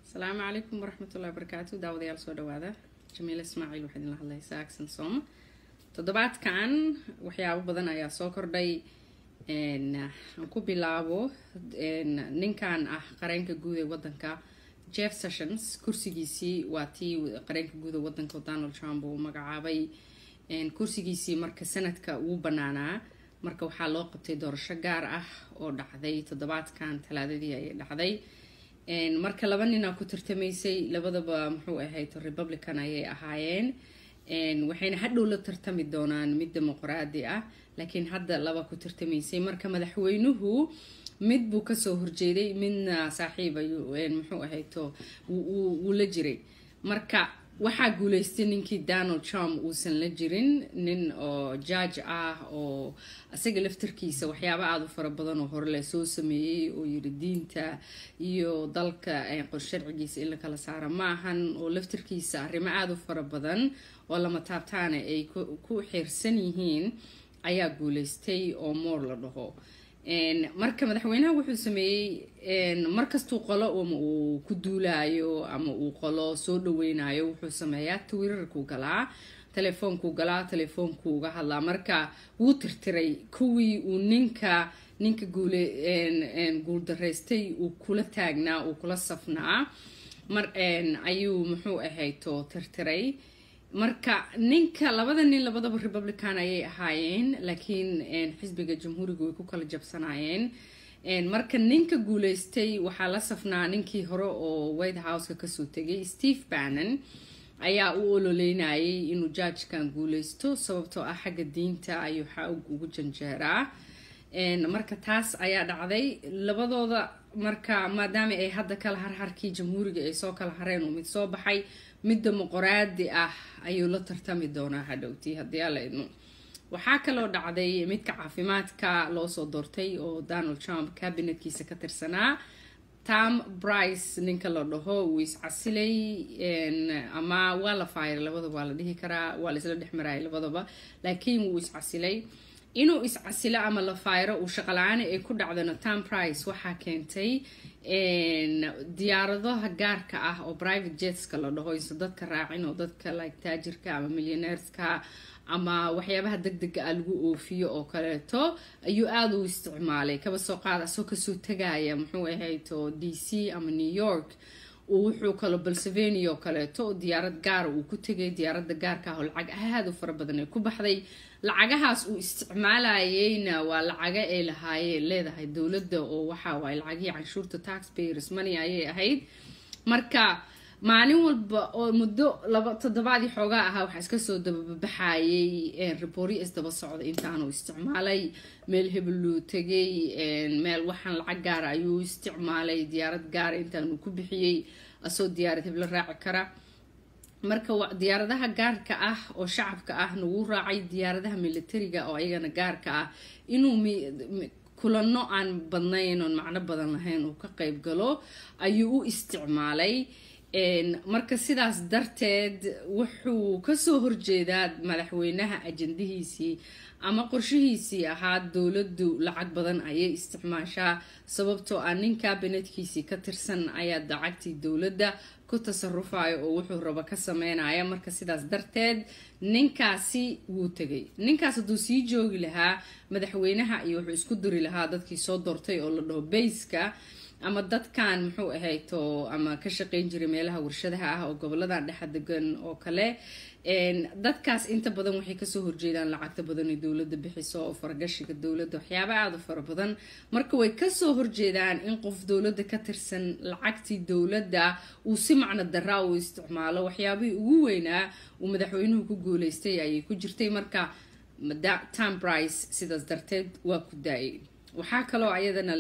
asalaamu calaykum waraxmatullahi wabarakaatu daawadayaal soo dhawaada jamiila ismaaciil waxaa idinla hadlaysaa aksan soom toddobaadkan waxyaabo badan ayaa soo kordhay aan ku bilaabo ninkan ah qareenka guud ee wadanka jeff sessions kursigiisii waa tii qareenka guud ee wadanka donald trump uu magacaabay kursigiisii marka sanadka wuu banaanaa marka waxaa loo qabtay doorasho gaar ah oo dhacday toddobaadkan talaadadii ayay dhacday marka laba ninaa ku tartamaysay labadaba muxuu ahayd republican ayay ahaayeen waxayna hadhow la tartami doonaan mid dimuqraadi ah laakiin hadda laba ku tartamaysay marka madaxweynuhu mid buu kasoo horjeeday midna saaxiib ayuu muxuu ahayto wuu la jiray marka waxaa guuleystay ninkii donald trump uusan la jirin nin oo judge ah oo isaga laftarkiisa waxyaaba aada u fara badan oo horele soo sameeyey oo yiri diinta iyo dalka sharcigiisa in la kala saara ma ahan oo laftarkiisa arrimo aada u fara badan oo lama taabtaana ay ku xiirsan yihiin ayaa guuleystay oo moor la dhaho marka madaxweynaha wuxuu sameeyey markastuu qolo ama uu ku duulaayo ama uu qolo soo dhaweynayo wuxuu sameeyaa twitterkuu galaa telefoonkuu galaa telefoonkuu uga hadlaa marka wuu tirtiray kuwii uu ninka ninka guule guuldaraystay uu kula taagnaa uu kula safnaa mar ayuu muxuu ahayto tirtiray marka ninka labada nin labadaba republican ayay ahaayeen laakiin xisbiga jamhuuriga way ku kala jabsanaayeen marka ninka guuleystay waxaa la safnaa ninkii hore oo white houseka kasoo tegay steve bannon ayaa u ololeynayay inuu judgekan guuleysto sababtoo ah xagga diinta ayuu xaog ugu janjeeraa marka taas ayaa dhacday labadooda marka maadaama ay hadda kala harharkii jamhuuriga ay soo kala hareen uu mid soo baxay mid dimuqraadi ah ayuu la tartami doonaa hadhowtii haddii ala idmo waxaa kaloo dhacday midka caafimaadka loo soo doortay oo donald trump cabinetkiisa ka tirsanaa tom brice ninka la dhaho wuu iscasilay ama waa la faayiray labadaba waa la dhihi karaa waa la isla dhex marayay labadaba laakiin wuu iscasilay inuu iscasilo ama la faayro uu shaqala-aani ay ku dhacdana tom price waxaa keentay diyaaradaha gaarka ah oo private jetska la dhaho inse dadka raacin oo dadka like taajirka ama millioneerska ama waxyaabaha deg dega ah lagu oofiyo oo kaleeto ayuu aada u isticmaalay kaba soo qaad asoo kasoo tagaya muxuu ahayto d c ama new york wuxuu kalo balsevenia oo kaleeto oo diyaarad gaara uu ku tegay diyaaradda gaarka ah oo lacag aada u fara badan ay ku baxday lacagahaas uu isticmaalayeyna waa lacaga ay lahaayeen leedahay dowladda oo waxa waaye lacagihii canshuurta taxpayers money ayay ahayd marka maalin walba oo muddo laba toddobaadii xoogaa ahaa waxaa iska soo dababaxayay ribooryo isdaba socda intaanu isticmaalay meel hebeluu tegay meel waxaan lacag gaara ayuu isticmaalay diyaarad gaara intaanu ku bixiyey asoo diyaarad heblo raaci kara marka diyaaradaha gaarka ah oo shacabka ah nagu raacay diyaaradaha militariga oo ayagana gaarka ah inuu kulano aan badnayn oon macno badan lahayn uu ka qayb galo ayuu u isticmaalay marka sidaas darteed wuxuu kasoo horjeedaa madaxweynaha ajandihiisii ama qorshihiisii ahaa dowladdu lacag badan ayay isticmaashaa sababtoo ah nin kabinetkiisii ka tirsan ayaa lacagtii dowladda ku tasarufayo oo wuxuu rabo ka sameynaya marka sidaas darteed ninkaasi wuu tegay ninkaas hadduu sii joogi lahaa madaxweynaha iyo wuxuu isku diri lahaa dadkii soo doortay oo la dhaho bayska ama dadkan muxuu ahayto ama ka shaqeyn jiray meelaha warshadaha ah oo goboladan dhexa degan oo kale dadkaas inta badan waxay kasoo horjeedaan lacagta badan ee dowladda bixiso oo faragashiga dowladda waxyaaba aada u fara badan marka way kasoo horjeedaan in qof dowladda ka tirsan lacagtii dowladda uu si macno daraa uu isticmaalo waxyaabihii ugu weynaa uu madaxweynuhu ku guuleystay ayay ku jirtay marka tom brice sidaas darteed waa ku daayay waxaa kaloo ayadana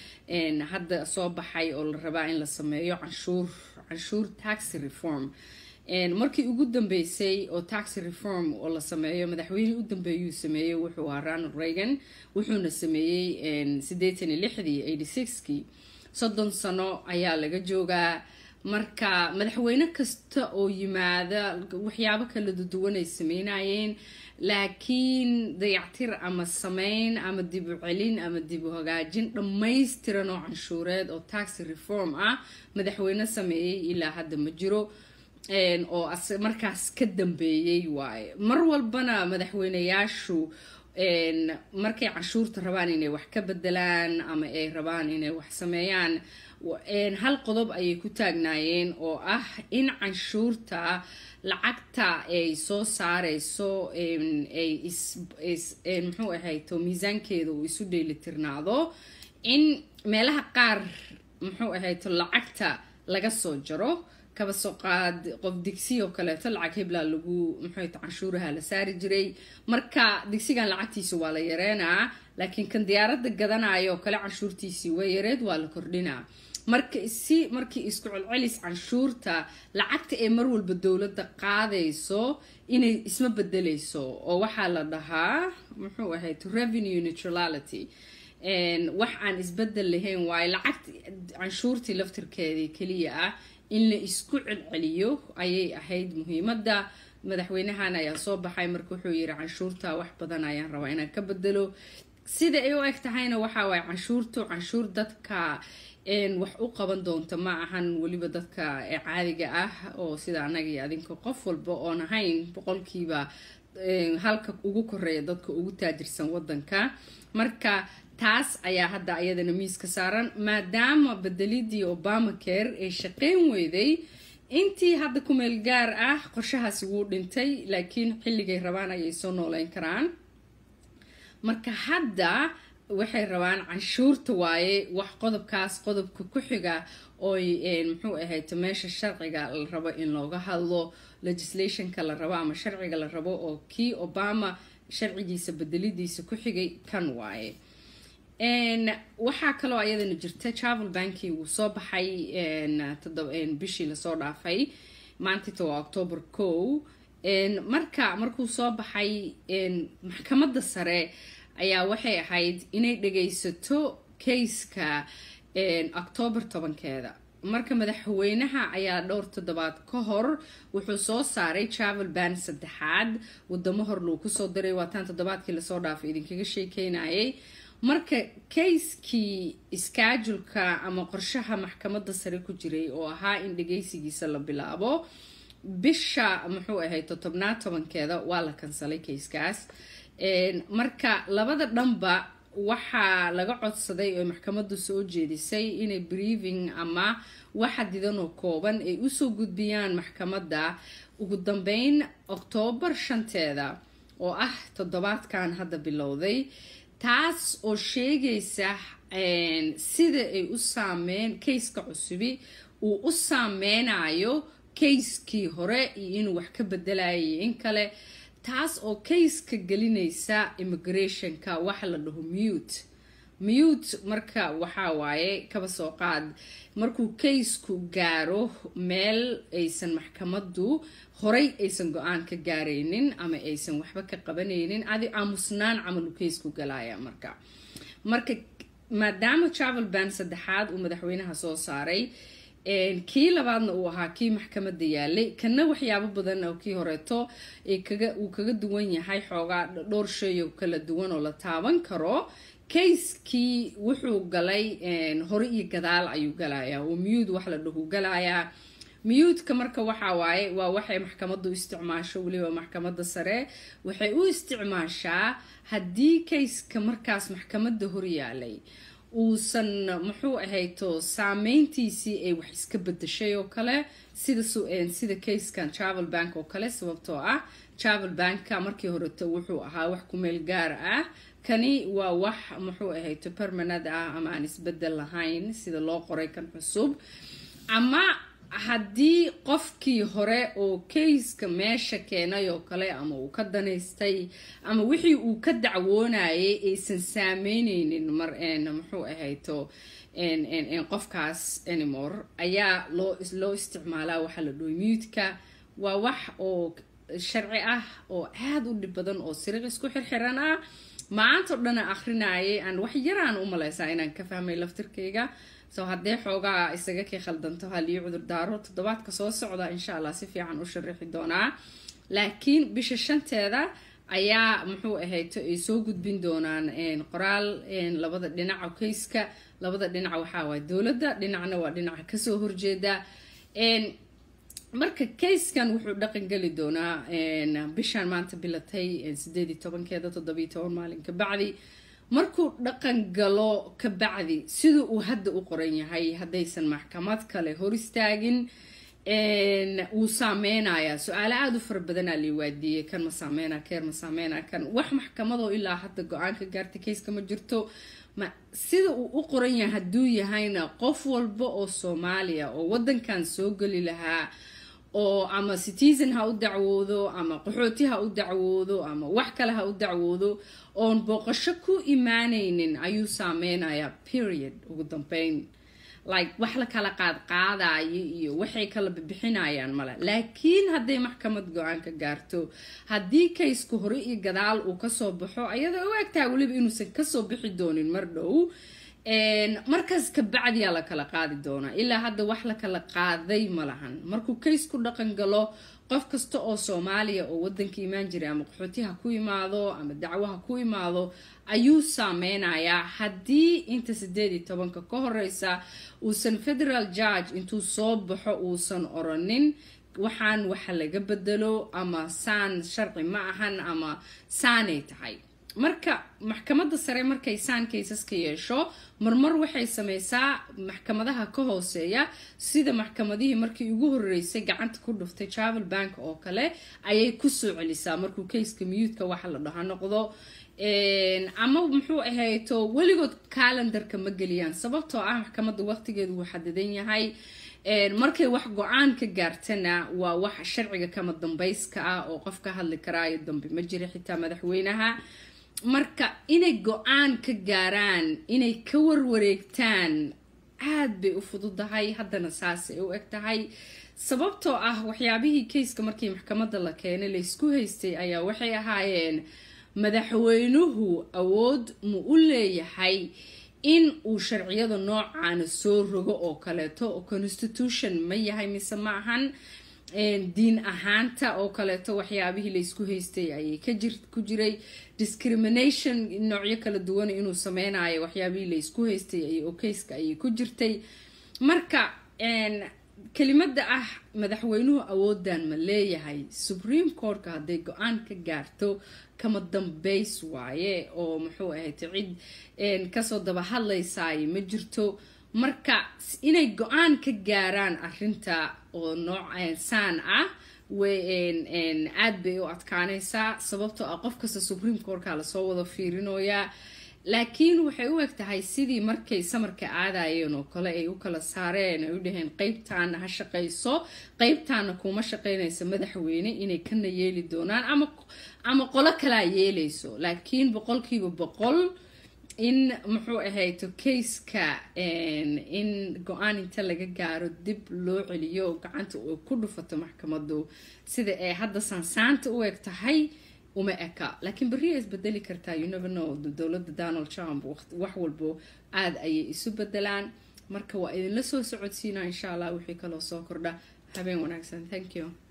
hadda soo baxay oo la rabaa in la sameeyo canshuur canshuur taxi reform markii ugu dambeysay oo taxi reform oo la sameeyo madaxweynihii u dambeeyuu sameeyey wuxuu ahaa ronald reagan wuxuuna sameeyey siddeetan iyo lixdii eighty sixkii soddon sano ayaa laga joogaa marka madaxweyne kasta oo yimaada waxyaabo kala duwan ay sameynayeen laakiin dayactir ama sameyn ama dib u celin ama dib u hagaajin dhammaystiran oo canshuureed oo tax reform ah madaxweyne sameeyey ilaa hadda ma jiro oo markaas ka dambeeyey waaye mar walbana madaxweyneyaashu markay canshuurta rabaan inay wax ka bedelaan ama ay rabaan inay wax sameeyaan hal qodob ayay ku taagnaayeen oo ah in canshuurta lacagta ay soo saareyso ay muxuu ahayto miisaankeeda uu isu dheelitirnaado in meelaha qaar muxuu ahayto lacagta laga soo jaro kaba soo qaad qof digsi oo kaleeto lacag heblaa lagu muxuuta canshuuraha la saari jiray marka digsigan lacagtiisa waa la yareenaa laakiin kan diyaaradda gadanayo oo kale canshuurtiisii waa yareed waa la kordhinaa marka si markii isku celcelis canshuurta lacagta ee mar walba dowladda qaadayso inay isma bedeleyso oo waxaa la dhahaa muxuu ahayd revenue neutrality wax aan isbedel lahayn waayo lacagta canshuurtii laftirkeedii keliya ah in la isku celceliyo ayay ahayd muhiimadda madaxweynahan ayaa soo baxay marka wuxuu yiri canshuurta wax badan ayaan rabaa inaan ka bedelo sida ay u eg tahayna waxa waaye canshuurtu canshuur dadka wax u qaban doonta ma ahan weliba dadka caadiga ah oo sida anaga iyo adinka qof walba oon ahayn boqolkiiba halka ugu koreeya dadka ugu taajirsan wadanka marka taas ayaa hadda ayadana miiska saaran maadaama bedelidii obamacare ay shaqeyn weyday intii hadda kumeel gaar ah qorshahaasi wuu dhintay laakiin xilligay rabaan ayay soo nooleyn karaan marka hadda waxay rabaan canshuurta waaye wax qodobkaas qodobka ku xiga ooy muxuu ahayto meesha sharciga la rabo in looga hadlo legislationka la rabo ama sharciga la rabo oo kii obama sharcigiisa bedelidiisa ku xigay kan waaye waxaa kaloo ayadana jirta travel banki wuu soo baxay bishii lasoo dhaafay maantita waa octoober kow marka markuu soo baxay maxkamadda sare ayaa waxay ahayd inay dhagaysato kayska octoober tobankeeda marka madaxweynaha ayaa dhowr toddobaad ka hor wuxuu soo saaray travel ban saddexaad wadamo hor luu kusoo diray waataan toddobaadkii lasoo dhaafay idinkaga sheekeynayay marka kayskii iskaajulka ama qorshaha maxkamadda sare ku jiray oo ahaa in dhagaysigiisa la bilaabo bisha muxuu ahayd totobnaad tobankeeda waa la kansalay kayskaas marka labada dhanba waxaa laga codsaday oo maxkamaddu soo jeedisay inay brieving ama waxa didan oo kooban ay usoo gudbiyaan maxkamadda ugu dambeyn oktoobar shanteeda oo ah toddobaadkan hadda bilowday taas oo sheegaysa sida ay u saameyn kayska cusubi uu u saameynayo kayskii hore iyo inuu wax ka bedelayay in kale taas oo kayska gelinaysa immigrationka waxa la dhaho mute mute marka waxaa waaye kaba soo qaad markuu kaysku gaaro meel aysan maxkamaddu horay aysan go-aan ka gaaraynin ama aysan waxba ka qabanaynin adi aamusnaan camalu kaysku galaya marka marka maadaama travel ban saddexaad uu madaxweynaha soo saaray kii labaadna uu ahaa kii maxkamadda yaalay kana waxyaabo badan oo kii horeeto uu kaga duwan yahay xoogaa dhowr sheeyo kala duwan oo la taaban karo kayskii wuxuu galay hore iyo gadaal ayuu galayaa oo miyuud wax la dhahu galayaa miyuudka marka waxaa waaye waa waxay maxkamaddu isticmaasho weliba maxkamadda sare waxay u isticmaashaa haddii kayska markaas maxkamadda horyaalay uusan muxuu ahayto saameyntiisii ay wax iska bedeshay oo kale sida sida kayskan travel bank oo kale sababtoo ah travel banka markii horeto wuxuu ahaa wax kumeel gaar ah kani waa wax muxuu ahayto permanad ah ama aan isbedel lahayn sida loo qoray kan cusub ama haddii qofkii hore oo kayska meesha keenay oo kale ama uu ka danaystay ama wixii uu ka dacwoonayay aysan saameyneynin mar muxuu ahayto qofkaas anymore ayaa loo loo isticmaalaa waxaa la dhoy muudka waa wax oo sharci ah oo aada u dhib badan oo siriq isku xirxiran ah maanta o dhana akrinayay aan wax yaraan u maleysaa inaan ka fahmay laftirkayga so haddee xoogaa isaga kii khaldanto halii cudurdaaro toddobaadka soo socda insha allah si fiican u sharaxi doonaa laakiin bisha shanteeda ayaa muxuu ahayto ay soo gudbin doonaan qoraal labada dhinaca kayska labada dhinac waxaa waay dowladda dhinacna waa dhinaca kasoo horjeeda marka kayskan wuxuu dhaqan geli doonaa bishaan maanta bilatay sideed iyo tobankeeda toddobiyo toban maalin ka bacdi markuu dhaqan galo ka bacdi sida uu hadda u qoran yahay haddaysan maxkamad kale hor istaagin wuu saameynayaa su-aale aada u fara badanaa lii waadiiyey kan ma saameyna keer ma saameyna kan wax maxkamadoo ilaa hadda go-aan ka gaartay kayska ma jirto ma sida uu u qoran yahay hadduu yahayna qof walba oo soomaaliya oo wadankan soo geli lahaa oo ama citizen ha u dacwoodo ama qaxooti ha u dacwoodo ama wax kale ha u dacwoodo oon booqasho ku imaanaynin ayuu saameynayaa period ugu dambeyn like wax la kala qaad qaadayo iyo waxay kala bixinayaan male laakiin hadday maxkamad go-aan ka gaarto haddii kaysku hore iyo gadaal uu kasoo baxo ayadoo u egtahay weliba inuusan kasoo bixi doonin mar dhow markaas kabacdiyaa la kala qaadi doonaa ilaa hadda wax la kala qaaday ma lahan markuu kaysku dhaqan galo qof kasta oo soomaaliya oo wadanka imaan jiray ama qaxooti ha ku imaado ama dacwo ha ku imaado ayuu saameynayaa haddii inta sideed iyo tobanka ka horeysa uusan federal judge intuu soo baxo uusan oranin waxaan waxa laga bedelo ama saan sharci ma ahan ama saanay tahay marka maxkamadda sare markay saan kaysaska yeesho marmar waxay sameysaa maxkamadaha ka hooseeya sida maxkamadihii markii ugu horeysay gacanta ku dhuftay travel bank oo kale ayay kusoo celisaa markuu kayska miyuudka waxa la dhaha noqdo ama muxuu ahayto weligood calendarka ma geliyaan sababtoo ah maxkamadda waqtigeedu wuu xadidan yahay markay wax go-aan ka gaartana waa wax sharciga kama dambayska ah oo qof ka hadli karaayo dambe ma jira xitaa madaxweynaha marka inay go-aan ka gaaraan inay ka warwareegtaan aada bay u fududahay haddana saasay u eg tahay sababtoo ah waxyaabihii kayska markii maxkamadda la keenay laysku haystay ayaa waxay ahaayeen madaxweynuhu awood mu u leeyahay in uu sharciyada noocaana soo rogo oo kaleeto oo constitution ma yahay mise ma ahan diin ahaanta oo kaleeto waxyaabihii laysku haystay ayay ku jiray discrimination noocyo kala duwan inuu sameynayo waxyaabihii laysku haystay oo kayska ayay ku jirtay marka kelimada ah madaxweynuhu awoodan ma leeyahay supreme courtka hadday go-aan ka gaarto kama dambays waaye oo muxuu ahayd cid kasoo daba hadlaysaayo ma jirto marka inay go-aan ka gaaraan arinta oo nooc saan ah aad bay u adkaanaysaa sababtoo ah qof kasta supreme courtka lasoo wada fiirinoyaa laakiin waxay u eg tahay sidii markay samarka aadayeen oo kale ay u kala saareen ay u dhaheen qeybtaana ha shaqayso qeybtaana kuma shaqaynaysa madaxweyne inay kana yeeli doonaan ama ama qolo kalaa yeelayso laakiin boqolkiiba boqol in muxuu ahayto kayska in go-aan inta laga gaaro dib loo celiyo gacanta uu ku dhufato maxkamadu sida ay hadda saansaanta u eg tahay uma eka laakiin berriya isbedeli kartaa you never know dowladda donald trump wax walbo aada ayay isu bedelaan marka waa idinla soo socodsiinaa insha allah wixii kaloo soo kordha habeen wanaagsan thank you